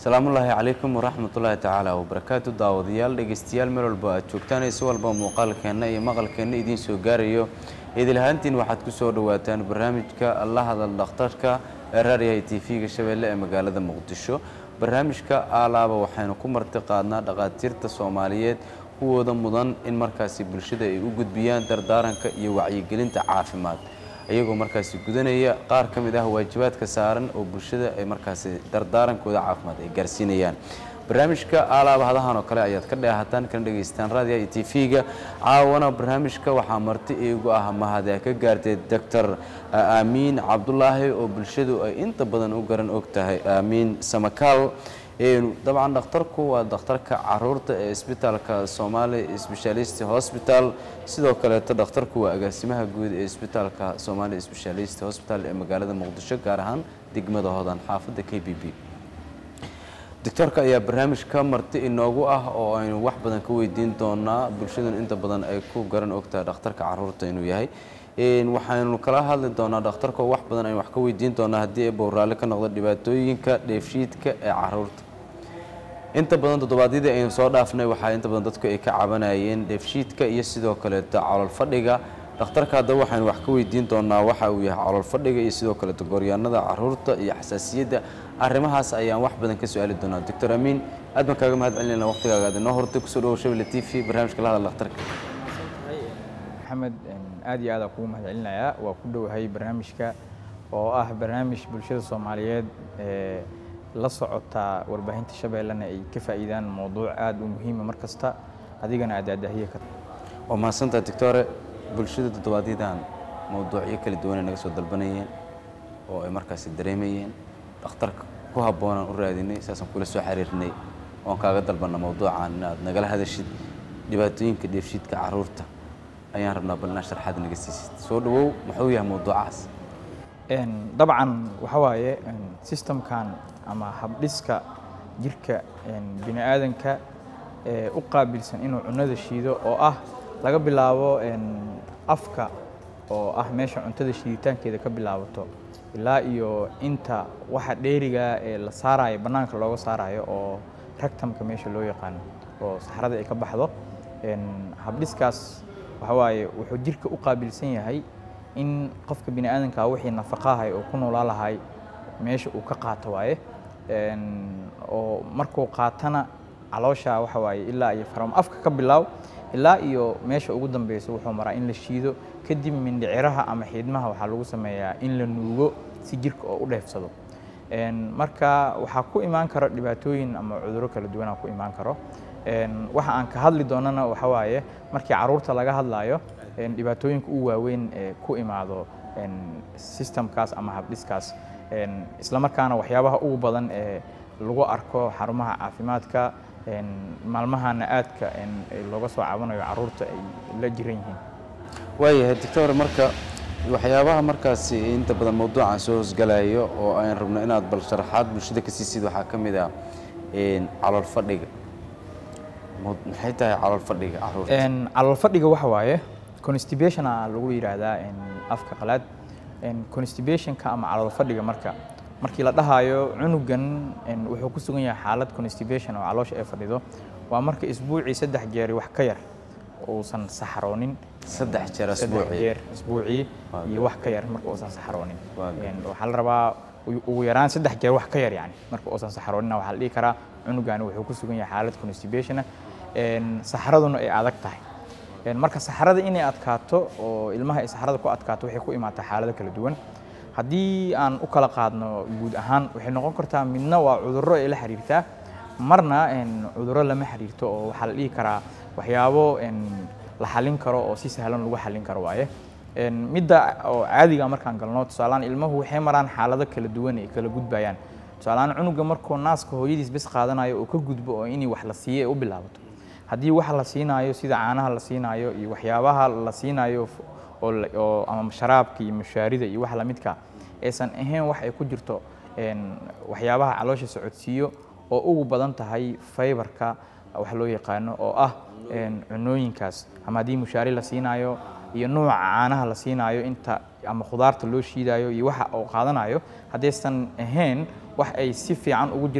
salaamullaahi calaykum waraxmatullaahi tacaala wabarakaatu daawadayaal dhegeystayaal meel walba aad joogtaan si walba muuqaalkeenna iyo maqalkeenna idiin soo gaarayo idil ahaantiin waxaad ku soo dhowaataan barnaamijka la hadal dhakhtarka ee raadiyaha t v-ga shabeelle ee magaalada muqdisho barnaamijka aalaaba waxaynu ku marti qaadnaa dhakhaatiirta soomaaliyeed kuwooda mudan in markaasi bulshada ay u gudbiyaan dardaaranka iyo wacyigelinta caafimaad iyagoo markaasi gudanaya qaar ka mid ah waajibaadka saaran oo bulshada ay markaasi dardaarankooda caafimaad ay gaarsiinayaan barnaamijka aalaaba hadahan oo kale ayaad ka dheehataan kana dhegaystaan raadiyaha iyo t v-ga caawana barnaamijka waxaa marti iigu ah mahadee ka gaartay doctor aamiin cabdulaahi oo bulshadu ay inta badan u garan og tahay aamiin samakaal dabcan dhakhtarku waa dhakhtarka caruurta ee isbitaalka somaali specialist hospital sidoo kaleeto dhakhtarku waa agaasimaha guud ee isbitaalka somaali specialist hospital ee magaalada muqdisho gaar ahaan degmada hodan xaafadda k b b doctorka ayaa barnaamijka marti inoogu ah oo aynu wax badan ka weydiin doonaa bulshadun inta badan ay ku garan ogtahay dhakhtarka caruurta inuu yahay waxaynu kala hadli doonaa dhakhtarka wax badan aynu wax ka weydiin doonaa haddii ay bowraalli ka noqdo dhibaatooyinka dheefshiidka ee caruurta inta badan toddobaadyadii aynu soo dhaafnay waxaa inta badan dadku ay ka cabanayeen dheefshiidka iyo sidoo kaleeto calool fadhiga dhakhtarka haddaba waxaynu wax ka weydiin doonaa waxa uu yahay calool fadhiga iyo sidoo kaleeto gooryaanada caruurta iyo xasaasiyadda arrimahaas ayaan wax badan ka su-aali doonaa doctor amiin aad baan kaaga mahad celinayna waqtigaaga aad inoo hortay kusoo dhawow shabelle t v barnaamijka la hadal dhakhtarka maxamed aad iyo aad aan kugu mahad celinayaa waa ku dhowahay barnaamijka oo ah barnaamij bulshada soomaaliyeed ee la socotaa warbaahinta shabeellena ay ka faa'iidaan mowduuc aad u muhiima mar kasta adigana aad aadaahiye karta waa mahadsantaha doctore bulshada toddobaadyadaan mowduucyo kala duwanay naga soo dalbanayeen oo ay markaasi dareemayeen dhakhtarka ku habboonaan u raadinay saasaan kula soo xiriirnay oon kaaga dalbanna mowduucan inaad nagala hadashid dhibaatooyinka dheefshiidka caruurta ayaan rabnaa bal inaa sharxaad naga siisid soo dhawow muxuu yahay mowduucaas dabcan waxa waaye systemkan ama habdhiska jirka bini aadanka ee u qaabilsan inuu cunada shiido oo ah laga bilaabo afka oo ah meesha cuntada shiiditaankeeda ka bilaabato ilaa iyo inta waxa dheeriga ee la saarayo bannaanka looga saarayo oo ragtamka meesha loo yaqaano oo saxrada ay ka baxdo habdhiskaas waxa waaye wuxuu jirka u qaabilsan yahay in qofka bini aadanka wixii nafaqahay oo ku noolaa lahay meesha uu ka qaato waaye oo markuu qaatana caloosha waxa waaye ilaa iyo faram afka ka bilaaw ilaa iyo meesha ugu dambeyso wuxuu maraa in la shiido kadib mindhiciraha ama xiidmaha waxaa lagu sameeyaa in la nuugo si jirka oo u dheefsado marka waxaa ku imaan karo dhibaatooyin ama cudurro kala duwanaa ku imaan karo waxa aan ka hadli doonana waxa waaye markii caruurta laga hadlayo dhibaatooyinka u waaweyn ee ku imaado systemkaas ama habdhiskaas islamarkaana waxyaabaha ugu badan ee lagu arko xarumaha caafimaadka maalmahana aadka looga soo caawinayo caruurta ay la jiran yihiin waayahay doctor marka waxyaabaha markaasi inta badan mawduucan soo hosgalayo oo aan rabno inaad bal sharaxaad bulshada ka siisid waxaa ka mid ah calool fadhiga maxay tahay calool fadhiga caruurta calool fadhiga waxa waaye constipation a lagu yidhaahdaa afka qalaad constipationka ama calool fadhiga marka markii la dhahayo cunugan wuxuu ku sugan yahay xaalad constipation oo caloosha ay fadhido waa marka isbuucii saddex jeeri wax ka yar uusan saxroonin saddex jeer asbuucii jeer isbuucii iyo wax ka yar marka uusan saxroonin waxaa la rabaa ugu yaraan saddex jeer wax ka yar yani marka uusan saxroonina waxaa la dhihi karaa cunugani wuxuu ku sugan yahay xaalad constipationa saxraduna ay adag tahay marka saxrada inay adkaato oo ilmaha ay saxrada ku adkaato waxay ku imaataa xaalado kala duwan haddii aan u kala qaadno guud ahaan waxay noqon kartaa midna waa cudurro ay la xiriirtaa marna cudurro lama xiriirto oo waxaa la dhihi karaa waxyaabo la xallin karo oo si sahlan lagu xallin karo waaye midda oo caadiga markaan galno tusaalehaan ilmuhu waxay maraan xaalado kala duwan ay kala gudbayaan tusaalehaan cunuga markuu naaska hooyadiis bes qaadanayo oo ka gudbo oo inay wax la siiyo ay u bilaabato haddii wax la siinaayo sida caanaha la siinaayo iyo waxyaabaha la siinaayo oo ama sharaabka iyo mushaarida iyo wax lamidka aysan ahayn wax ay ku jirto waxyaabaha caloosha socodsiiyo oo ugu badan tahay faybarka wax loo yaqaano oo ah cunooyinkaas ama haddii mushaari la siinaayo iyo nuuca caanaha la siinaayo inta ama khudaarta loo shiidayo iyo waxa uu qaadanayo haddaysan ahayn wax ay si fiican ugu jiraan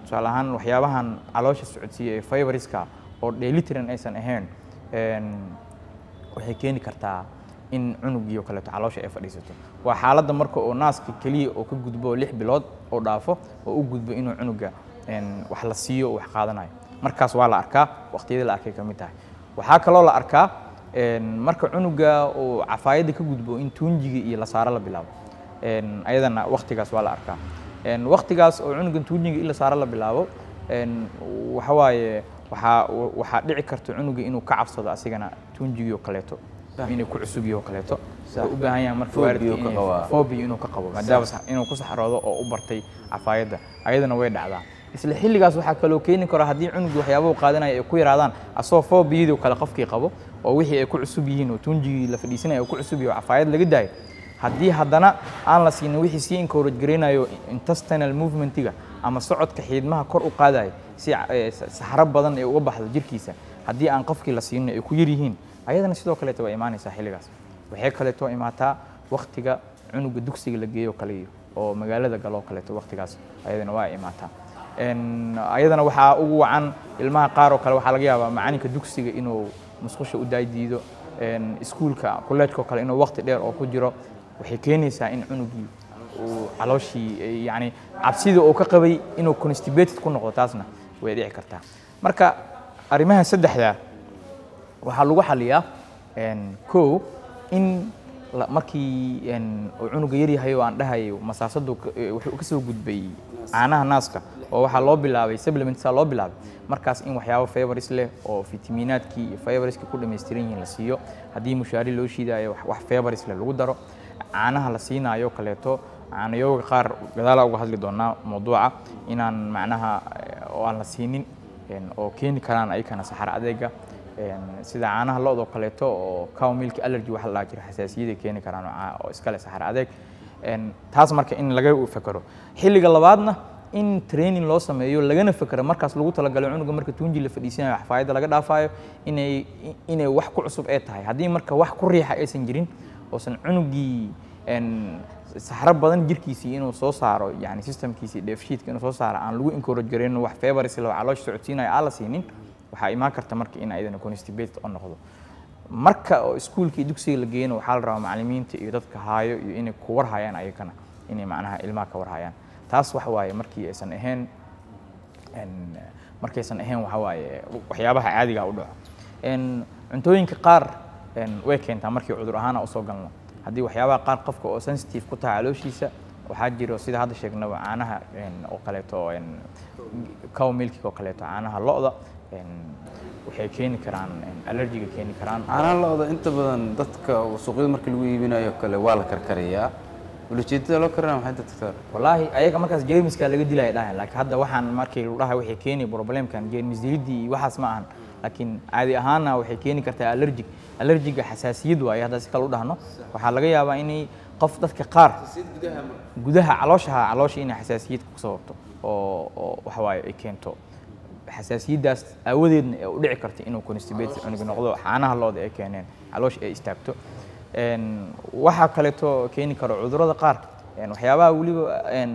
tusaale ahaan waxyaabahan caloosha socodsiiya ee fibreska oo dheelitiran aysan ahayn een, waxay keeni kartaa in cunugii oo kaleeto caloosha ay fadhiisato waa xaaladda marka oo naaska keliya oo ka gudbo oo lix bilood oo dhaafo oo u gudbo inuu cunuga een, wax la siiyo oo wax qaadanayo markaas waa la arkaa waqtiyada la arkay ka mid tahay waxaa kaloo la arkaa een, marka cunuga uu cafaayadda ka gudbo in tuunjiga iyo la saaro la bilaabo een, ayadana waqtigaas waa la arkaa een, waqtigaas oo cunugan tuunjiga in la saaro la bilaabo een, waxa waaye waxaa waxaa dhici karta cunuga inuu ka cabsado asigana tuunjigii oo kaleeto inay ku cusub yihi oo kaleeto wuxuu u baahan yahay marka Phobia waalidka uu ka inay- qabaa. phobia inuu ka qabo maadaama sax- inuu ku saxroodo oo u bartay cafaayadda ayadana way dhacdaa isla xilligaas waxaa kaloo keeni kara haddii cunugu waxyaabahu qaadanaya ay ku yaraadaan asagoo phobiyadii oo kale qofkii qabo oo wixii ay ku cusub yihiin oo tuunjigii la fadhiisanaya uu ku cusub yahay oo cafaayad laga daayo haddii haddana aan la siinin wixii sii encourage garaynayo intestinal movementiga ama socodka xiidmaha kor u qaadayo si eh, saxaro badan ay uga baxdo jirkiisa haddii aan qofkii la siinin ay ku yar yihiin ayadana sidoo kaleeto waa imaanaysaa xilligaas waxay kaleeto imaataa waktiga cunuga dugsiga la geeyo kale iyo oo magaalada galoo kaleeto waktigaas ayadana waa imaataa En, ayadana waxaa ugu wacan ilmaha qaar oo kale waxaa laga yaabaa macalinka dugsiga inuu musqusha u daaydiido En, iskuulka kolleejka oo kale inuu waqti dheer oo ku jiro waxay keenaysaa in cunugii uu calooshii eh, yacni cabsida uu ka qabay inuu constipated ku noqdo taasna way dhici kartaa marka arrimaha saddexdaa waxaa lagu xaliyaa en, kow in la- markii en, uu cunuga yaryahay oo aan dhahayo masaasadu ka- eh, wuxuu ka soo gudbay caanaha naaska oo waxaa loo bilaabay supplementsaa loo bilaabay markaas in waxyaabo favoris leh oo fitamiinaadkii iyo favoriska ku dhammaystiran yihiin la siiyo haddii mushaari loo shiidaayo wax- wax favoris leh lagu daro caanaha la siinaayo kaleeto caanayooga qaar gadaalaa uga hadli doonaa mawduuca inaan macnaha eh, oo aan la siinin en, oo keeni karaan ayakana saxaro adeega En, sida caanaha lo-da oo kaleeto oo cow milk allergy waxa la dhaha jira xasaasiyaday keeni karaan oo caa- oo iskale saxaro adeeg En, taas marka in laga fekero xilliga labaadna in training loo sameeyo lagana fekero markaas lagu talagalo cunuga marka tuunji la fadhiisanayo xafaayadda laga dhaafayo inay inay wax ku cusub ee tahay haddii marka wax ku riixa aysan jirin oosan cunugii en, saxro badan jirkiisii inuu soo saaro yani systemkiisii dheefshiidka inuu soo saaro aan lagu encourage gareyn wax favoris leh oo caloosha socodsiinayo aan la siinin waxaa imaan karta marka in ayadana constipated oo noqdo marka oo iskuulka iyo dugsiga la geeyana waxaa la rabaa macallimiinta iyo dadka haayo iyo inay ku warhayaan ayagana inay macnaha ilmaha ka warhayaan taas waxa waaye markii aysan ahayn en, markaysan ahayn waxa waaye waxyaabaha caadiga u dhaco En, cuntooyinka qaar en, way keentaa markii cudur ahaana usoo galno haddii waxyaabaha qaar qofka oo sensitive ku tahay calooshiisa waxaa jiro sida hadda sheegnaba caanaha en, oo kaleeto en, cow milkiga oo kaleeto caanaha lo-da en, waxay keeni karaan en, allergiga keeni karaan caanaha lo-da inta badan dadka suuqyada markii lagu iibinayo kale waa la karkariyaa ulajeedada loo karinaya maxay dadka tahay wallaahi ayaga markaas jeermiska laga dilaya dhahan laakiin hadda waxaan markii lagu dhahay waxay keeni problemkan jeermis dilidii iyo waxaas ma ahan laakiin caadi ahaana waxay keeni kartaa allergic allergiga xasaasiyad waaye hadda si kale u dhahno waxaa laga yaabaa inay qof dadka qaar gudaha calooshaha caloosha inay xasaasiyad ku sababto oo oo waxa waaye ay keento xasaasiyaddaas aawadeedna ee u dhici karta inuu constipated cunuga noqdo caanaha looda ay keeneen caloosha ay istaagto En, waxaa kaleeto keeni karo cudurrada qaar En, waxyaabaha weliba en,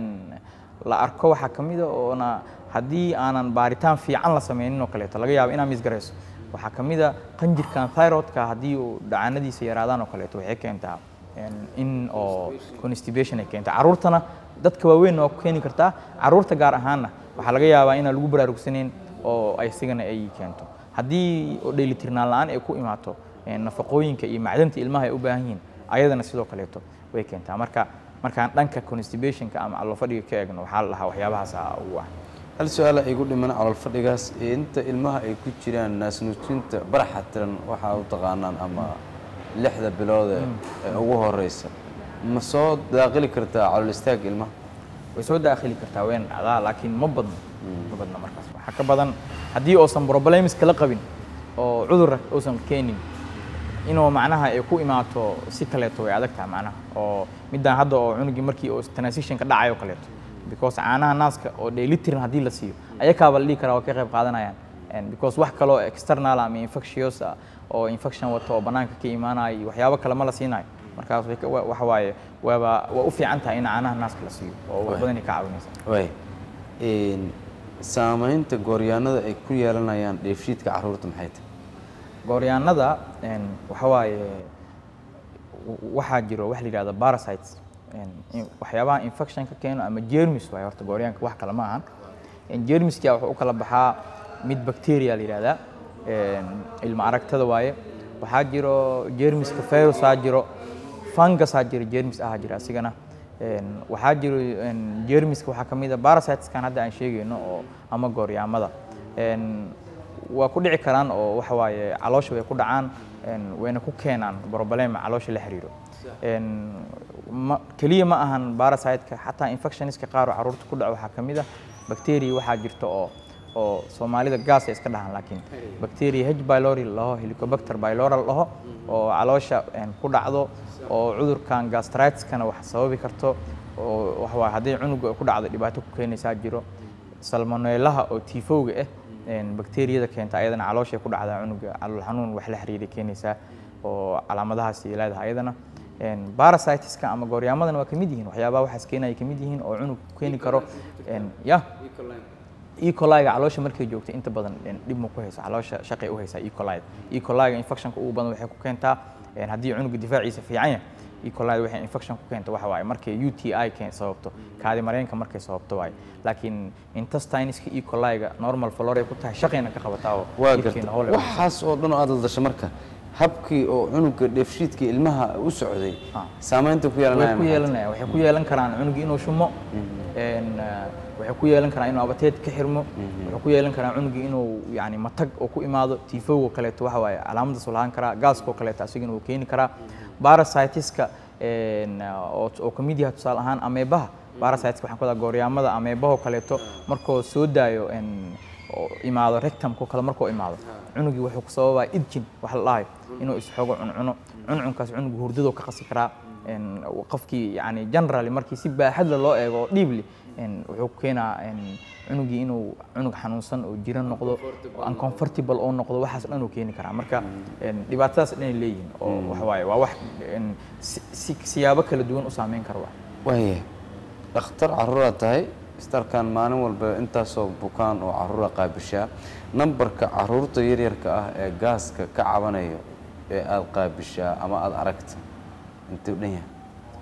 la arko waxaa ka mid a oona haddii aanan baaritaan fiican la sameynin oo kaleeto laga yaabo inaad misgarayso waxaa ka mid a qanjirkan thyroidka haddii uu dhacaanadiisa yaraadaan oo kaleeto waxay keentaa en, in oo constipation ay keenta carruurtana dadka waaweyn waa ku keeni kartaa carruurta gaar ahaanna waxaa laga yaabaa inaan lagu baraarugsanayn oo ay isigana ay keento haddii oo dheelitirnaan la-aan ay ku imaato en, nafaqooyinka iyo macdanta ilmaha ay u baahan yihiin ayadana sidoo kaleeto way keentaa marka markaan dhanka constipationka ama caloofadhiga ka eegno waxaa la dhahaa waxyaabahaas ugu ah hal su-aala igu dhiman calool fadhigaas ee inta ilmaha ay ku jiraan naasnuujinta baraxa tiran waxaa u taqaanaan ama lixda bilood ee ee ugu horeysa ma soo daaqili kartaa calool istaag ilmaha way soo daakhili kartaa wayna dhacdaa laakiin ma badno ma badno markaas waxaa ka badan haddii uusan problems kala qabin oo cudur uusan keenin inuu macnaha ay ku imaato si kaleeto way adag tahay macnaha oo midaan hadda oo cunugii markii oo transitionka dhacayo kaleeto because caanaha naaska oo dheelitiran haddii la siiyo ayakaaba la dhihi karaa waa ka qayb qaadanayaan And because wax kaloo external ama infectious ah oo infection wato oo bannaanka ka imaanayo iyo waxyaabo kale ma la siinayo markaas way ka- wa- waxa waaye waaba waa u fiican tahay in caanaha naaska la siiyo oo wax badanay ka caawinaysa waay Een, saamaynta gooryaanada ay ku yeelanayaan dheefshiidka carruurta maxay tahay gooryaanada een, waxa waaye w- waxaa jiro wax la yidhahdo parasites een, in- waxyaabaha infection ka keeno ama jermis waaye horta gooryaanka wax kale ma ahan Een, jermiskia wuxuu u kala baxaa mid bacteria la yidhahdaa een, ilma aragtada waaye waxaa jiro jermiska virusaa jiro fungusaa jiro jermis ahaa jira asigana Een, waxaa jiro een, jermiska waxaa ka mid a parasiteskan hadda aan sheegayno oo ama gooryaamada Een, waa ku dhici karaan oo waxa waaye caloosha way ku dhacaan een, wayna ku keenaan problema caloosha la xiriiro Een, ma keliya ma ahan parasiteka xataa infectioniska qaar oo carruurta ku dhaco waxaa ka mid ah bacteria waxaa jirta oo oo soomaalida gaas ay iska dhahaan laakiin bacteria h pylori laho helicobacter pylori laho oo caloosha een, ku dhacdo oo cudurkan gastritis-kana wax sababi karto oo waxa waaye haddii cunuga ay ku dhacdo dhibaato ku keenaysaa jiro salmonelaha oo tifowga ah een, bakteeriyada keenta ayadana calooshay ku dhacdaa cunuga calool xanuun wax la xiriiray keenaysaa oo calaamadahaas ay leedahay ayadana Een, parasiteska ama gooryaamadan waa ka mid yihiin waxyaabaha waxaas keenaya ka mid yihiin oo cunug keeni karo een, ya ecoliga caloosha markay joogto inta badan een, dhib ma ku hayso caloosha shaqay u haysaa ecolida ecoliga infectionka ugu badan waxay ku keentaa een, haddii cunuga difaaciisa fiican yahay ecolida waxay infection ku keento waxa waaye markay UTI keen sababto kaadi mareenka markay sababto waaye laakiin intestineska ecoliga normal flora ay ku tahay shaqayna ka qabataa oo waa jidhkeena garta howl ay u waxaas oo dhan oo aad la dasho marka habkii oo cunuga dheefshiidka ilmaha u socday Ah. saamaynta ku way yeelanaya ku maxay tahay? yeelanaya waxay ku yeelan karaan cunuga inuu shumo een, eh, waxay ku yeelan karaan inuu abateed ka xirmo waxay ku yeelan karaan cunuga inuu yani matag oo ku imaado tifowga kaleeto waxa waaye calaamadaas uu lahaan karaa gaaska oo kaleeto asigana uu keeni karaa parasitiska een, oo oo ka mid yahay tusaale ahaan ameebaha parasitiska waxaan ku wadaa gooryaamada ameebahoo kaleeto markuu soo daayo een, oo imaado rectumka kale markuu imaado cunugii wuxuu ku sababaa idjin wax la dhahayo inuu isxogo cuncuno cuncunkaas cunuga hurdadoo ka qasi karaa een, qofkii yani generally markii si baaxadla loo eego oo dhiibli een, wuxuu keenaa een, cunugii inuu cunug xanuunsan oo jiran noqdo oo uncomfortable oo noqdo waxaas dhan uu keeni karaa marka een, dhibaatadaas dhan ay leeyihiin oo waxa waaye waa wax een, si- si- siyaabo kala duwan u saameyn kara wax waaya dhakhtar carruuraad tahay istarkan maalin walba intaasoo bukaan oo carruura qaabishaa nambarka carruurta yaryarka ah ee gaaska ka cabanayo ee aada qaabishaa ama aada aragta intuu dhan yahay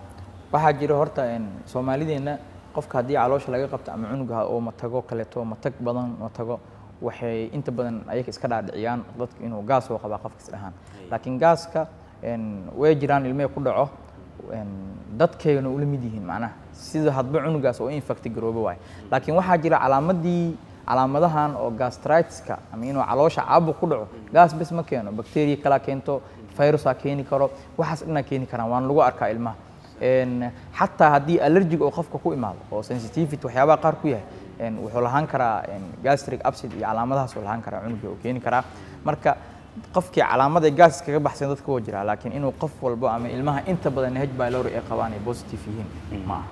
waxaa jira horta een, soomaalideenna qofka haddii caloosha laga qabto ama cunuga oo matago kaleeto matag badan matago waxay inta badan ayaga iska dhaadhiciyaan dadka inuu gaas oo qabaa qofka isdhahaan laakiin gaaska een, way jiraan ilmee ku dhaco een, dadkeygana ula mid yihiin macnaha sida hadba cunugaas oo infecti garooba waaye laakiin waxaa jira calaamadii calaamadahan oo gastritiska ama inuu caloosha caabuq ku dhaco gaas bes ma keeno bacteria kalaa keento virusaa keeni karo waxaas dhanaa keeni karaan waan lagu arkaa ilmaha Een, xataa haddii allergic oo qofka ku imaado oo sensitivity waxyaabaha qaar ku yahay een, wuxuu lahaan karaa een, gastric upset iyo calaamadahaas uu lahaan karaa cunuga oo keeni karaa marka qofkii calaamad ay gaas kaga baxsan dadka waa jiraa laakiin inuu qof walbo ama ilmaha inta badan h pylori ay qabaan ay positive yihiin ma aha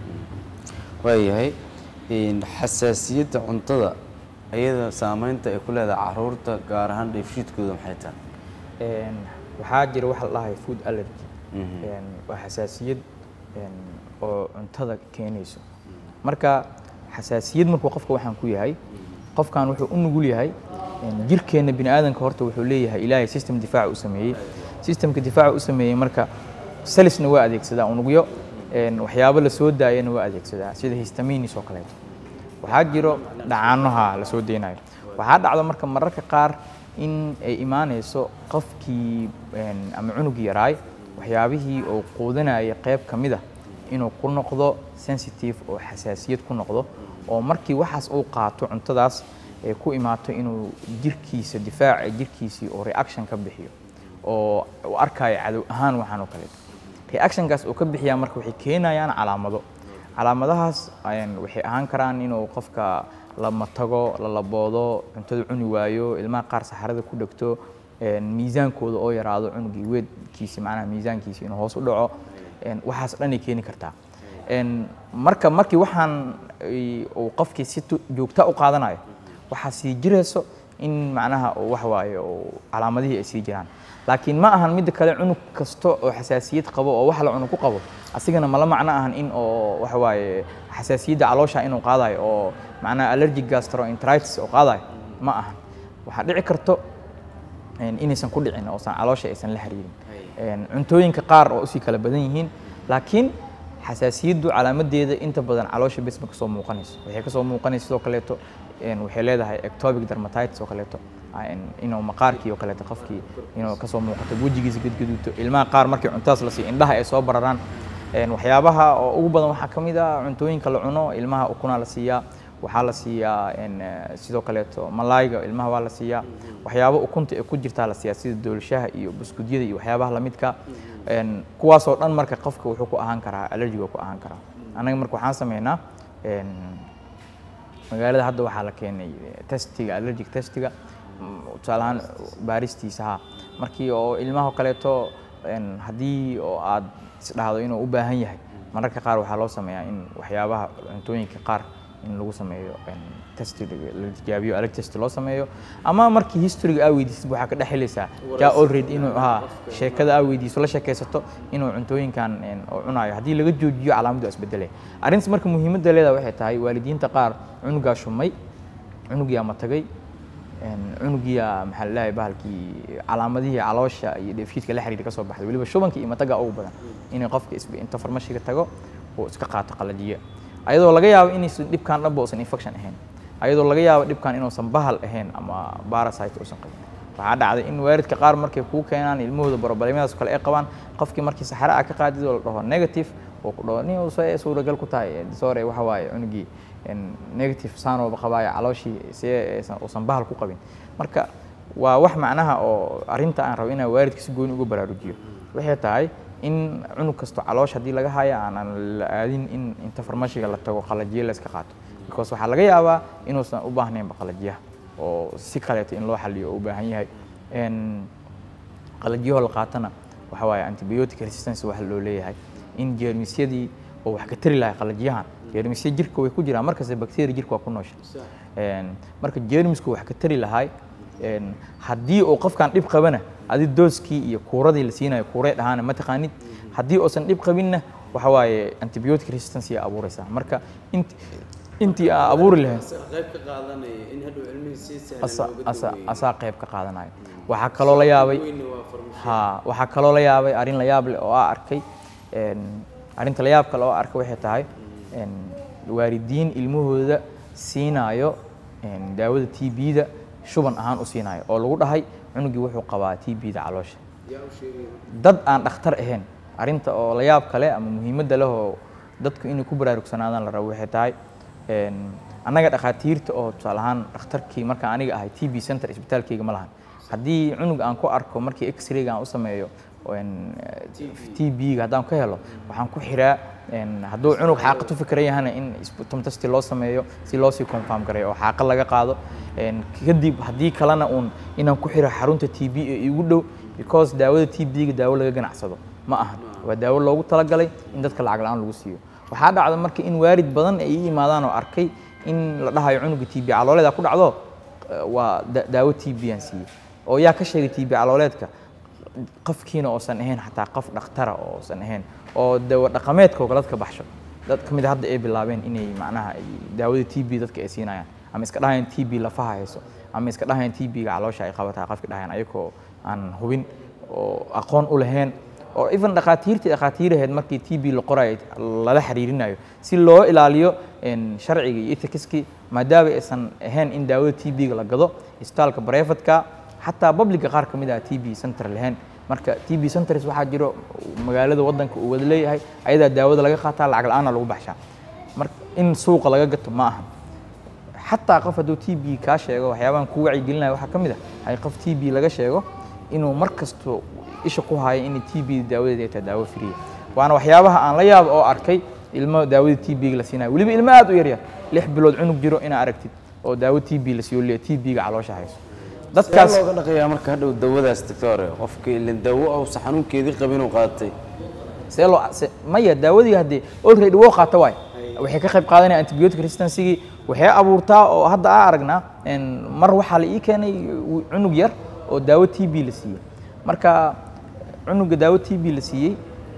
waayahay een, xasaasiyadda cuntada iyada saameynta ay ku leedahay carruurta gaar ahaan dheefshiidkooda maxay tahay Een, waxaa jira waxa la dhahayo food allergy Een, waa xasaasiyad een, oo cuntada keenayso marka xasaasiyad markuu qofka waxaan ku yahay qofkan wuxuu u nugul yahay een, jirkeenna bini aadanka horta wuxuu leeyahay ilaahay system difaac u sameeyey systemka difaaca u sameeyey marka salisna waa adeegsadaa unugyo een, waxyaabo la soo daayana waa adeegsadaa sida histaminis oo kaleeto waxaa jiro dhacaanaha la soo deynayo waxaa dhacda marka mararka qaar in ay imaanayso qofkii een, ama cunugii yaraay waxyaabihii uu quudanayay qayb ka mid ah inuu ku noqdo sensitive oo xasaasiyad ku noqdo oo markii waxaas uu qaato cuntadaas ay ku imaato inuu jirkiisa difaaca jirkiisii oo reaction ka bixiyo oo uu arkayo cadow ahaan waxaan oo kaleeto reactionkaas uu ka bixiyaa marka waxay keenayaan calaamado calaamadahaas een, waxay ahaan karaan inuu qofka la matago la laboodo cuntada cuni waayo ilmaha qaar saxarada ku dhegto een, miisaankooda oo yaraado cunugii weedkiisi macnaha miisaankiisi inuu hoos u dhaco een, waxaas dhanay keeni kartaa Een, marka markii waxaan ay- uu qofkii si tu- joogta u qaadanayo waxaa sii jirayso in macnaha uu wax waaye uu calaamadihii ay sii jiraan laakiin ma ahan midda kale cunug kasta oo xasaasiyad qabo oo wax la cuno ku qabo asigana mala macno ahan in oo waxa waaye xasaasiyadda caloosha inuu qaadayo oo macnaha allergic gastroenteritis oo qaadayo ma ahan waxaa dhici karto een, inaysan ku dhicin oosan caloosha aysan la xiriirin Een, cuntooyinka qaar oo usii kala badan yihiin laakiin xasaasiyaddu calaamadeeda inta badan caloosha bes ma kasoo muuqanayso waxay kasoo muuqanaysa sidoo kaleeto een, waxay leedahay ectopic dermatitis oo kaleeto een, inuu maqaarkii oo kaleeto qofkii inuu kasoo muuqato wejigiisa gadgaduuto ilmaha qaar markii cuntadas la siiyo indhaha ay soo bararaan Een, waxyaabaha oo ugu badan waxaa ka mid ah cuntooyinka la cuno ilmaha ukunaa la siiyaa waxaa la siiyaa een, eh, sidoo kaleeto malaayga ilmaha waa la siiyaa waxyaabo ukunta ee ku jirtaa la siiyaa sida doolashaha iyo buskudyada iyo waxyaabaha lamidka Een, kuwaasoo dhan marka qofka wuxuu ku ahaan karaa allergiga ku ahaan karaa annaga marka waxaan sameynaa een, magaalada hadda waxaa la keenay eh, testiga allergic testiga mm, tusaale ahaan baaristiisa ha markii oo ilmaha kaleeto een, haddii oo aad isdhahdo inuu u baahan yahay mararka qaar waxaa loo sameeyaa in waxyaabaha cuntooyinka qaar in lagu sameeyo een, testi la tijaabiyo allerg test loo sameeyo ama markii historyga aa weydiisid waxaa ka dhex helaysaa jaa already inuu ha sheekada aa weydiiso la sheekaysato inuu cuntooyinkan een, oo cunayo haddii laga joojiyo calaamaddu waa isbedelay arrintaas marka muhiimadda leedahay waxay tahay waalidiinta qaar cunugaa shumay cunugiyaa matagay een, cunugiyaa maxaa la leeyahay bahalkii calaamadihii caloosha iyo dheefshiidka la xiriira ka soo baxday weliba shubanka iyo mataga ugu badan inay qofka isba inta farmashiga tago uu iska qaato qalajiye ayadoo laga yaabo inaysan dhibkan dhanba uusan infection ahayn ayadoo laga yaabo dhibkan inuusan bahal ahayn ama parasite uusan qabin waxaa dhacday in waalidka qaar markay kuu keenaan ilmahooda borobalemadaas kale ay qabaan qofkii markii saxare ah ka qaadid oo la dhaho negative oo ku dhaho nin uusa suuragal ku tahay disorder waxa waaye cunugii een, negative saanooba qabaayo calooshii see aysan- uusan bahal ku qabin marka waa wax macnaha oo arrinta aan rabo inaan waalidka si gooni uga baraarujiyo waxay tahay in cunug kasto caloosh haddii laga haya aanan la aadin in inta farmashiga la tago qalajiye la iska qaato because waxaa laga yaabaa inuusan u baahnaynba qalajiyaha oo si kaleeto in loo xaliyo oo u baahan yahay Een, qalajiyahoo la qaatana waxa waaye antibiotic resistance waxa loo leeyahay in jeermisyadii oo wax ka tari lahay qalajiyahan jeermisya jirka way ku jiraan markasta bacteria jirka waa ku noosha Een, marka jeermisku wax ka tari lahay een, haddii uu qofkan dhib qabana adi dooskii iyo kuuradii la siinayo kuuree dhahaana ma taqaanid haddii uusan dhib qabinna waxa waaye antibiotic resistance ay abuuraysaa marka int intii aa abuuri lahayd qayb ka qaadanaya in hadhow cilmihii si sahlan asa looga asa daweeyo. asaa qayb ka qaadanayo waxaa kaloo la yaabay Weyne waa farmashiye. ha waxaa kaloo la yaabay arrin la yaab leh oo aa arkay een, arrinta la yaab kale oo aa arkay waxay tahay een, waalidiin ilmahooda siinaayo een, daawada t b-da shuban ahaan u siinaayo oo lagu dhahay cunugii wuxuu qabaa t b-da caloosha yaa u sheegaya dad aan dhakhtar ahayn arrinta oo la yaab kale ama muhiimadda leh oo dadku inay ku baraarugsanaadaan la rabo waxay tahay een, annaga dhakhaatiirta oo tusaale ahaan dhakhtarkii markaan aniga ahay t b center isbitaalkayga ma lahan haddii cunug aan ku arko markii x-rayga aan u sameeyo een, t b-ga haddaan ka helo waxaan ku xiraa een, hadduu cunug xaaqad u fikran yahana in tomtasti loo sameeyo si loo sii confirm gareeyo oo xaaqa laga qaado een, kadib haddii kalena uun inaan ku xiro xarunta t b ee igu dhow because daawada t b-ga daawo laga ganacsado ma ahan waa daawo loogu talagalay in dadka lacag la-aan lagu siiyo waxaa dhacda marka in waalid badan ay ii imaadaan oo arkay in la dhahayo cunuga t b calooleeda ku dhacdo eh, waa da- daawo t b aan siiyey oo yaa ka sheegay t b calooleedka qofkiina oosan ahayn xataa qof dhakhtara oo oosan ahayn oo dawo dhaqameedka oo kale dadka baxsho dad ka mid a hadda ay bilaabeen inay macnaha ay daawada t b dadka ay siinayaan ama iska dhahayaan t b lafaha hayso ama iska dhahayaan t b-ga caloosha ay qabataa qofka dhahayaan ayagoo aan hubin oo aqoon u lahayn oo even dhakhaatiirtii dhakhaatiiraheed markii t b la qorayo lala xiriirinayo si loo ilaaliyo een, sharciga iyo ethicskii maadaama aysan ahayn in daawada t b-ga la gado isbitaalka brefatka xataa publica qaar ka mid ah t b center lahayn marka t b centers waxaa jiro magaalada wadanka uu wada leeyahay ayadaa daawada laga qaataa lacag la-aana lagu baxshaa marka in suuqa laga gato ma aha xataa qof hadduu t b kaa sheego waxyaabahan ku wacyigelinaya waxaa ka mid ah ay qof t b laga sheego inuu mar kasto isha ku hayo in t b daawadeeda ay tahay daawo firiya waana waxyaabaha aan la yaabo oo arkay ilmo daawada t b-ga la siinayo weliba ilmo aad u yaryar lix bilood cunug jiro inaa aragtid oo daawo t b la siiyo leeya t b-ga caloosha hayso dadkaas Sidee looga dhaqayaa marka hadhow dawadaas doctor qofka ilin dawo uusan xanuunkeedii qabin uu qaatay see loo se- maya daawadii haddii already woo qaata waay waxay ka qayb qaadanaya antibiotic resistancegii waxay abuurtaa oo hadda aa aragnaa een, mar waxaa la ii keenay wi- cunug yar oo daawo t b la siiyey marka cunuga daawo t b la siiyey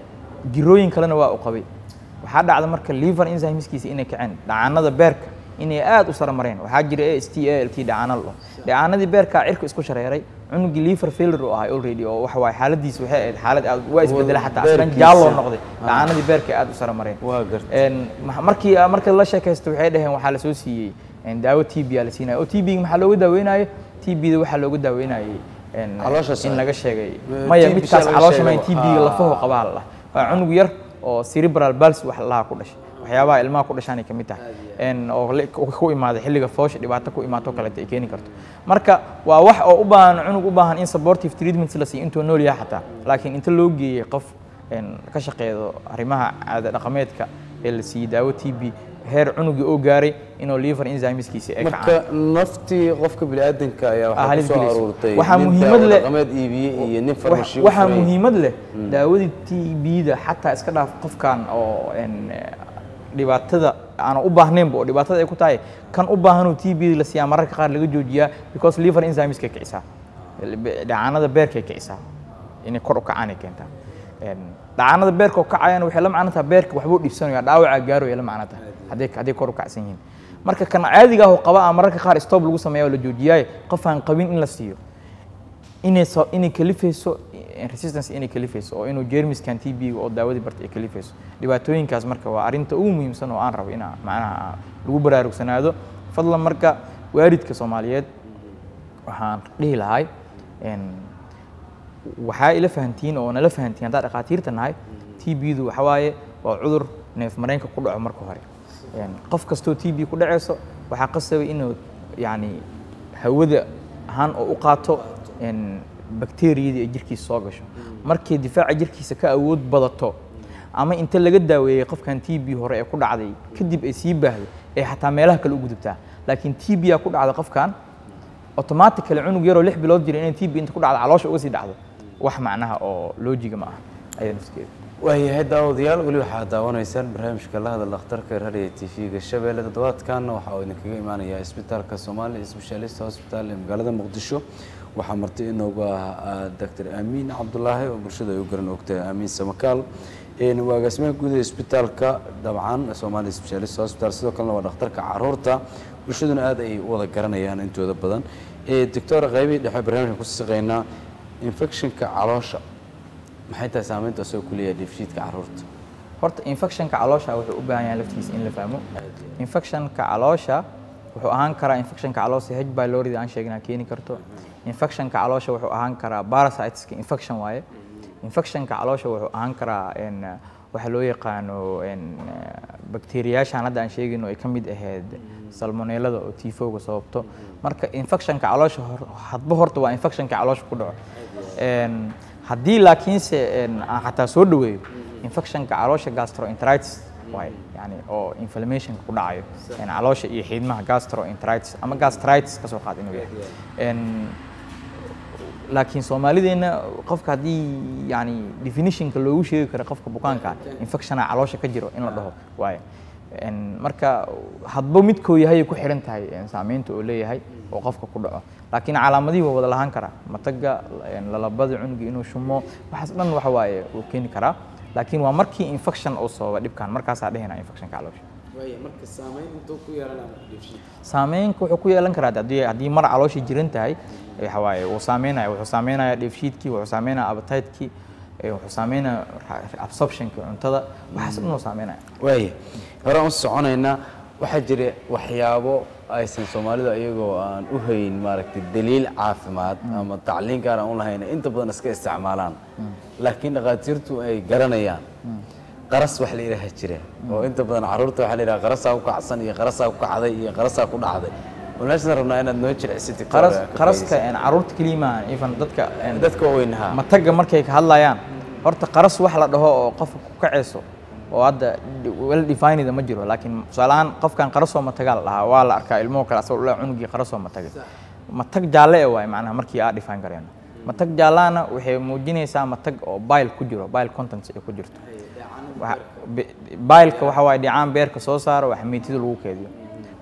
jirooyin kalena waa u qabay waxaa dhacda marka liver enzymeskiisa inay kaceen dhacaanada beerka inay aad u sara mareen waxaa jira a s t a l t dhacaano la dhacaanadii beerkaa cirka isku shareeray cunugii liver failure u ahay already oo waxa waaye xaaladiisa waxay ahayd xaalad aad waa isbedela xataa aslan beerkiisa. jaalloo noqday dhacaanadii beerka aad u sara mareen waa gartay Een, ma- markii marka la sheekaysto waxay dhaheen waxaa la soo siiyey een, daawo t b la siinaya oo t b maxaa looga daaweynayo t b da waxaa looga daaweynayay een, Caloosha in sare. laga sheegay Eh, maya TB midkaas laga caloosha may sheegay. t b ga lafaho qabaa la waa cunug yar oo cerebral palsy wax lahaa ku dhashay waxyaabaha ilmaha ku dhashaanay ka mid tahay een, oo li- ku ku imaada xilliga foosha dhibaato ku imaato kaleeto ay keeni karto marka waa wax oo u baahan cunug u baahan in supportive treatment la siiyo intuu nool yahay xataa laakiin inta loo geeyey qof een, ka shaqeedo arrimaha caada dhaqameedka ee la siiyey daawo t b heer cunugii oo gaaray inuu liver enzymeskiisa ay kacaan marka naftii qofka biniaadanka ayaa Ah, waxaa halis kusoo gelis. aruurtay Waxaa nin muhiimad daawo leh- dhaqameed iibiye iyo nin Wax- farmashi waxaa muhiimad leh daawadii t b-da xataa iska dhaaf qofkan oo een, dhibaatada aan u baahnaynba oo dhibaatada ay ku tahay kan u baahanuu t b la siiyaa mararka qaar laga joojiyaa because liver enzymeska kicisaa dhacaanada beerkay kicisaa inay kor u kacaanay keentaa Een, dhacaanada beerka oo kacayana waxay la macno tahay beerka waxbuu dhibsanaya dhaawacaa gaaraya la macno tahay hadday hadday kor u kacsan yihiin marka kan caadiga ah oo qaba ah mararka qaar stop lagu sameeya oo la joojiyaaye qof aan qabin in la siiyo inay so inay kalifayso eh, resistance inay kalifayso oo inuu jeermiskan t b oo daawadii barta ay kalifayso dhibaatooyinkaas marka waa arrinta ugu muhiimsan oo aan rabo inaa macnaha lagu baraarugsanaado fadlan marka waalidka soomaaliyeed waxaan dhihi lahay een, waxaa ila fahantiin oo nala fahantiin haddaa dhakhaatiirta nahay t b-du waxa waaye waa cudur neef mareenka ku dhaco marka hore Een, qof kastoo t b ku dhacayso waxaa qasabay inuu yacni hawada ahaan oo u qaato een, bakteeriyadii ay jirkiisa soo gasho markay difaaca jirkiisa ka awood badato ama inta laga daaweeyey qofkan t b hore ee ku dhacday kadib ay sii baahdo ee xataa meelaha kale u gudubtaa laakiin t b aa ku dhacda qofkan automatically cunug yaroo lix bilood jira inay t b inta ku dhacdo caloosha uga sii dhacdo wax macnaha oo loojiga ma aha ayada nafskeeda waayahay daawadayaal weli waxaad daawanaysaan barnaamijka la hadal dhakhtarka radiyo t v-ga shabeelle toddobaadkan waxaa uu idinkaga imaanayaa isbitaalka soomaaliya specialist hospital ee magaalada muqdisho waxaa marti inoogu ah doctor aamiin cabdulaahi oo bulshada ay u garan ogtahay aamiin samakaal een waa agaasimaha guud ee isbitaalka dabcan soomaaliya specialist hospital sidoo kalena waa dhakhtarka caruurta bulshaduna aad ay u wada garanayaan intooda badan ee doctor qaybihii dhexe barnaamijka ku siqaynaa infectionka caloosha maxay tahay saamaynta asoo ku leeyahay dheefshiidka caruurta horta infectionka caloosha wuxuu u baahan yahay laftiisa in la fahmo infectionka caloosha wuxuu ahaan karaa infectionka caloosha h pylori aan sheegnaa keeni karto infectionka caloosha wuxuu ahaan karaa parasiteska infection waaye infectionka caloosha wuxuu ahaan karaa een, waxa loo yaqaano een, bakteeriyaashan hadda aan sheegayno ay ka mid ahayd salmonellada oo tifowga sababto marka infectionka caloosha hor- hadba horta waa infectionka caloosha ku dhaco Een, haddii laakiinse een, aan xataa soo dhaweeyo infectionka caloosha gastroenteritis waaye yani oo inflammationka ku dhacayo een, caloosha iyo xiidmaha gastroenteritis ama gastritis ka soo qaad inuu yahay Een, laakiin soomaalideenna qofka haddii yani definitionka loogu sheegi karo qofka bukaanka ah, infectiona caloosha ka jiro in la dhaho waaye Een, marka hadba midkoo yahay ay ku xiran tahay een, saameynta oo leeyahay oo qofka ku dhaco laakiin calaamadihii waa wada lahaan karaa mataga een, lalabada cunuga inuu shumo waxaas dhan waxa waaye uu keeni karaa laakiin waa markii infection uu sababa dhibkan markaasaa dhehina infectionka caloosha marka saamayn intuu ku yeelanaya dheefshiidka saameynka wuxuu ku yeelan karaa haddii haddii mar caloosha jiran tahay waxa waaye wuu saameynaya wuxuu saameynaya dheefshiidkii wuxuu saameynaya appetite-kii ee wuxuu saameynaya ra- absorption-kii cuntada waxaas dhan uu saameynaya waaya hore aan u soconaynaa waxaa jira waxyaabo aysan soomaalidu iyagoo aan u hayn maaragtay daliil caafimaad ama tacliin gaar aan u lahayn inta badan iska isticmaalaan laakiin dhakhaatiirtu ay garanayaan qaras wax la yidhaaha jira oo inta badan carruurta waxaa la yidhaha qarasaa ku kacsan iyo qarasaa ku kacday iyo qarasaa ku dhacday walaashan rabnaa inaad noo jilcisid Victoria, qaras ka qaraska faa'iidaysid. een, carruurta keliya maahan even dadka een, dadka waaweynha mataga markay ka hadlayaan horta qaras wax la dhaho oo qofka ku kacayso oo hadda well defined ma jiro laakiin tusaaleahaan qofkan qarasoo matagaa la dhahaa waa la arkaa ilmuhu kale asagoo dhalaa cunugii qarasoo matagay matag jaalle e waaye macnaha markii aa define gareyno matag jaallahana waxay muujinaysaa matag oo bile ku jiro bile contents ay ku jirto Waxa- bi- bileka waxa waaye dhicaan beerka soo saaro waa xamiitida lagu keediyo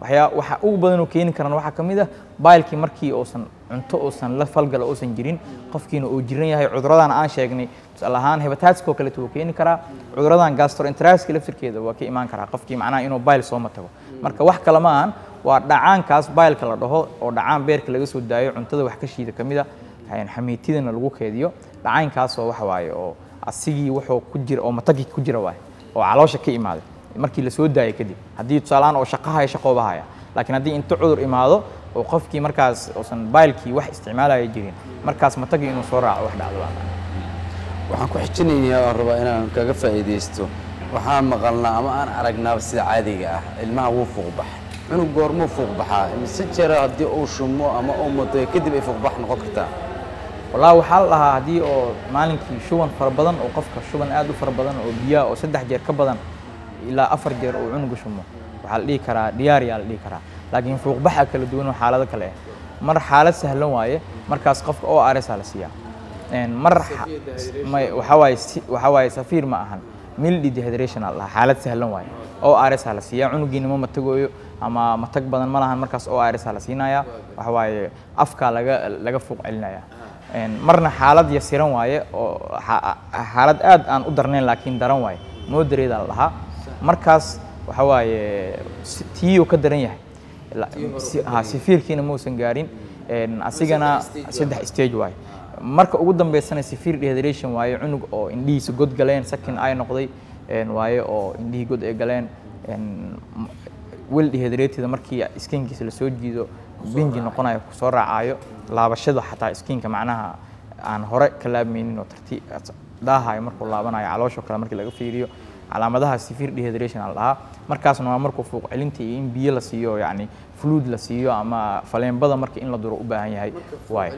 waxyaa waxa ugu badan oo keeni karana waxaa ka mid ah baylkii markii uusan cunto uusan la falgala uusan jirin qofkiina uu jiran yahay cuduradan aan sheegnay tusaale ahaan hepatitis oo kaleeto wuu keeni karaa cuduradan gastroenteritis laftirkeeda waa ka imaan karaa qofkii macnaha inuu bayl sooma tago marka wax kale ma ahan waa dhacaankaas baylka la dhaho oo dhacaan beerka laga soo daayo cuntada wax ka shiida ka mid a xamiitidana lagu keediyo dhacaankaasoo waxa waaye oo asigii wuxuu ku jira oo matagii ku jira waaye oo caloosha ka imaaday markii la soo daayay kadib haddii tusaalehaan oo shaqahaya shaqoobahaya laakiin haddii inta cudur imaado oo qofkii markaas uusan baylkii wax isticmaalaya jirin markaas matagii inuu soo raaco wax dhacdo waxaan ku xijinaynaa oo rabaa inaan kaga faa'iidaysto waxaan maqalnaa ama aan aragnaaba sida caadiga ah ilmaha wuu fuuqbax cunug goormuu fuuqbaxaa mise jera haddii uu shumo ama uu mudo kadib ay fuuqbax noqon kartaa wallaahi waxaa la dhahaa haddii oo maalinkii shuban fara badan oo qofka shuban aad u fara badan oo biyaha oo saddex jeer ka badan ilaa afar jeer uu cunuga shumo waxaa la dhihi karaa diyaariyaa la dhihi karaa laakiin fuuqbaxa kala duwan oo xaalado kale ah mar xaalad sahlan waaye markaas qofka oo aresaa la siiyaa mar waxaa waaye waxaa waaye safiir ma ahan mildi dehydration aa la dhahaa xaalad sahlan waaye oo aresaa la siiyaa cunugiina ma matagooyo ama matag badan ma lahan markaas oo aresaa la siinayaa waxa waaye afkaa laga laga fuuq celinayaa marna xaalad yasiran waaye oo xaalad aad aan u darnayn laakiin daran waaye moderate la dhahaa markaas waxa waaye tiiyuu ka daran yahay sifiirkiina mausan gaarin asigana saddex stage waaye marka ugu dambeysana sifiir dehydration waaye cunug oo indhihiisa god galeen sakin ay noqday waaye oo indhihii god ay galeen wel dehydrated markii skinkiisa lasoo jiido binji noqonayo kusoo raacayo laabashada xataa skinka macnaha aan hore ka laabmaynin oo tartiib daahayo markuu laabanayo caloosho kale markii laga fiiriyo calaamadaha severe dehydration la dhahaa markaasna waa markuu fuuq celinta iyo in biyo la siiyo yacni fluid la siiyo ama faleenbada marka in la duro u baahan yahay waayo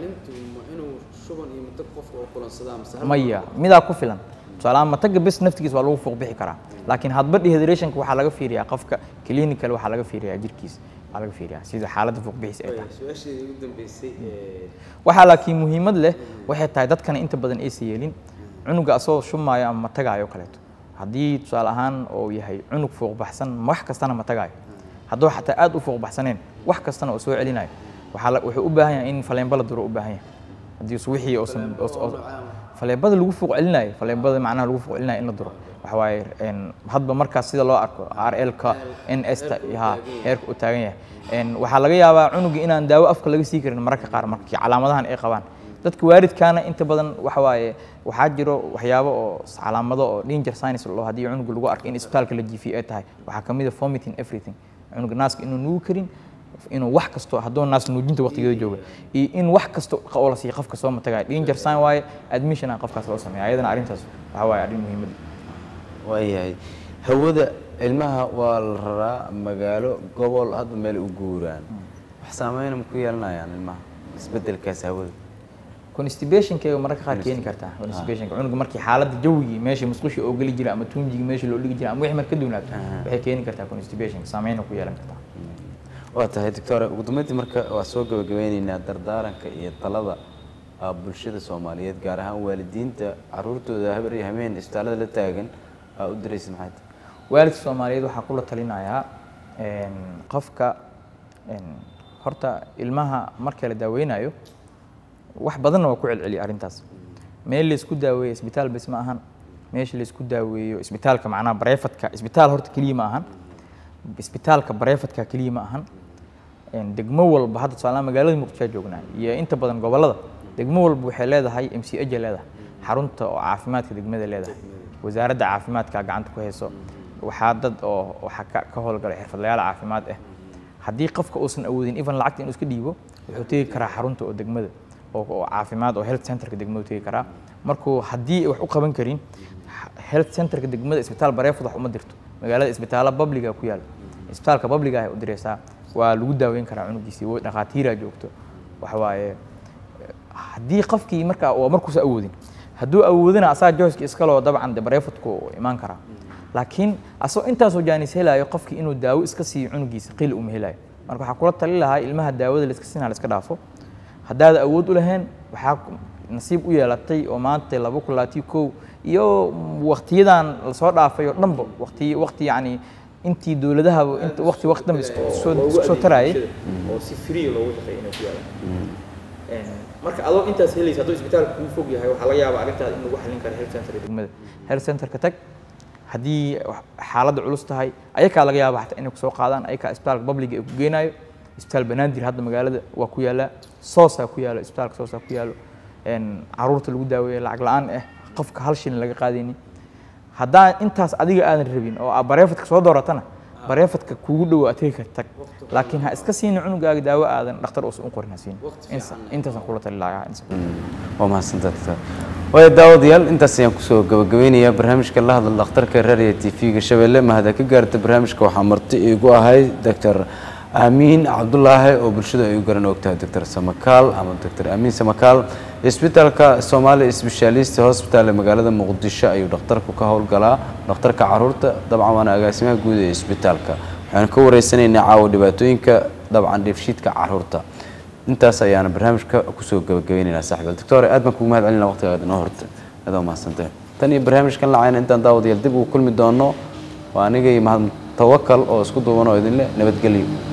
maya midaa ku filan tusaalahaan mataga bes naftigiisa waa lagu fuuq bixi karaa laakiin hadba dehydrationka waxaa laga fiiriyaa qofka clinical waxaa laga fiiriyaa jirkiisa waxaa laga fiiriyaa sida xaaladda fuuq bixis ay tahay waxaa laakiin muhiimad leh waxay tahay dadkana inta badan aysa yeelin cunuga asagoo shumaayo ama matagaayo kaleeto haddii tusaale ahaan uu yahay cunug fuuq baxsan wax kastana matagaayo hadduu xataa aad u fuuq baxsaneen wax kastana uu soo celinayo waxaa wuxuu u baahan yahay in faleenba la duro u baahan yahay haddii wixii uusan faleebada lagu fuuq celinayo faleebada macnaha lagu fuuq celinayo in la duro waxa waaye hadba markaas sida loo arko r l-ka n s ta ha heerka u taagan yahay waxaa laga yaabaa cunuga inaan daawo afka laga sii karin mararka qaar markii calaamadahan ay qabaan dadka waalidkaana inta badan waxa waaye waxaa jiro waxyaabo oo calaamado oo danger signs loo haddii cunuga lagu arko in isbitaalka la jiifiyo ay tahay waxaa ka mid a vomiting everything cunuga naaska inuu nuugi karin inuu wax kasto hadduu naas nuujinta waqtigeeda jooga iyo in wax kasto oo la siiyo qofka soo matagaya danger sign waaye admission aan qofkaas loo sameeya ayadana arrintaas waxa waaye arrin muhiimad waayahay hawada ilmaha waa la raraa magaalo gobol hadda meel u guuraan wax saameyna ma ku yeelanayaan ilmaha isbedelkaas hawada constipationkeega mararka qaar keeni kartaa constipationka cunuga markii xaaladda jawigii meeshii musqushii oo geli jira ama tuunjigii meeshii loo dhigi jira ama wixii mar ka duwnaato waxay keeni kartaa constipationka saameyna ku yeelan kartaa waa tahay doctore ugu dambeyntii marka waa soo gabagabeyneynaa dardaaranka iyo talada bulshada soomaaliyeed gaar ahaan waalidiinta caruurtooda habar iyo hameen isbitaallada la taagan aa u diraysa maxay tahay waalidka soomaaliyeed waxaa kula talinayaa qofka horta ilmaha marka la daaweynayo wax badanna waa ku celceliya arrintaas meel laysku daaweeyo isbitaal bes ma ahan meesha laysku daaweeyo isbitaalka macnaha bareefadka isbitaal horta keliya ma ahan isbitaalka bareefadka keliya ma ahan degmo walba hadda tusaale magaalada muqdisho joognaa iyo inta badan gobollada degmo walba waxay leedahay m c h leedahay xarunta oo caafimaadka degmada leedahay wasaaradda caafimaadka gacanta ku hayso waxaa dad oo waxaa ka ka howlgalay xirfadlayaal caafimaad ah haddii qofka uusan awoodin even lacagta inuu iska dhiibo wuxuu tegi karaa xarunta oo degmada oo caafimaad oo health centerka degmada tegi karaa markuu haddii wax u qaban karin health centerka degmada isbitaal bareefad wax uma dirto magaalada isbitaalla babliga ku yaala isbitaalka babliga ay u direysaa waa lagu daaweyn karaa cunugiisii dhakhaatiiraa joogto waxa waaye haddii qofkii markaa waa markuusa awoodin hadduu awoodina asaa joyska iskaloo dabcan de bareefadku imaan karaa laakiin asagoo intaasoo jaanis helaayo qofkii inuu daawo iska siiyo cunugiisa qili uma helayo marka waxaa kula tali lahaa ilmaha daawada laiska siinaa la iska dhaafo haddaad awood u lahayn waxaa nasiib u yeelatay oo maanta laba kun labaatiyo kow iyo waktiyadan lasoo dhaafay oo dhanba waqti waqti yacni intii dowladahaba inta waqti waqti dambe isku soo isku soo tarayay oo si free loogu shaqeeyo inay ku yaalaan marka adoo intaas helaysa hadduu isbitaalka kuu fog yahay waxaa laga yaabaa arrintaada in lagu xallin karo health center degmada health centerka tag haddii wax- xaaladda culus tahay ayakaa laga yaaba xataa inay kusoo qaadaan ayakaa isbitaalka publiga ay ku geenaayo isbitaal banaadir hadda magaalada waa ku yaallaa soosaa ku yaalo isbitaalka soosaa ku yaalo een, caruurta lagu daaweeya lacag la-aan ah qofka hal shilin laga qaadaynin haddaan intaas adiga aadan rabin oo aad bareefadka soo dooratana bareefadka kuugu dhow aad tegi karta tag laakiin ha iska siinin cunugaaga daawo aadan dhakhtar uusan u qorin ha siin intaasaan kula tali lahaa insa waa mahadsantaa doctor waaya daawadayaal intaas ayaan kusoo gabagabeynayaa barnaamijka la hadla dhakhtarka raadiyo t v-ga shabeelle mahada ka gaarta barnaamijka waxaa marti iigu ahay doctor aamiin cabdulaahi oo bulshada ay u garan ogtahay doctor samakaal ama doctor aamiin samakaal isbitaalka soomaali specialist hospital ee magaalada muqdisho ayuu dhakhtarku ka howlgalaa dhakhtarka caruurta dabcan waana agaasimaha guud ee isbitaalka waxaanu ka wareysanaynaa caawa dhibaatooyinka dabcan dheefshiidka caruurta intaas ayaana barnaamijka kusoo gabagabaynaynaa saaxiibal doctor aad baan kugu mahad celinaa waqtigaad inoo horta aad waa mahadsantahay tan iyo barnaamijkan lacayna intaan daawadayaal dib ugu kulmi doono waa aniga iyo mahad tawakal oo isku duuban oo idinle nabadgelyo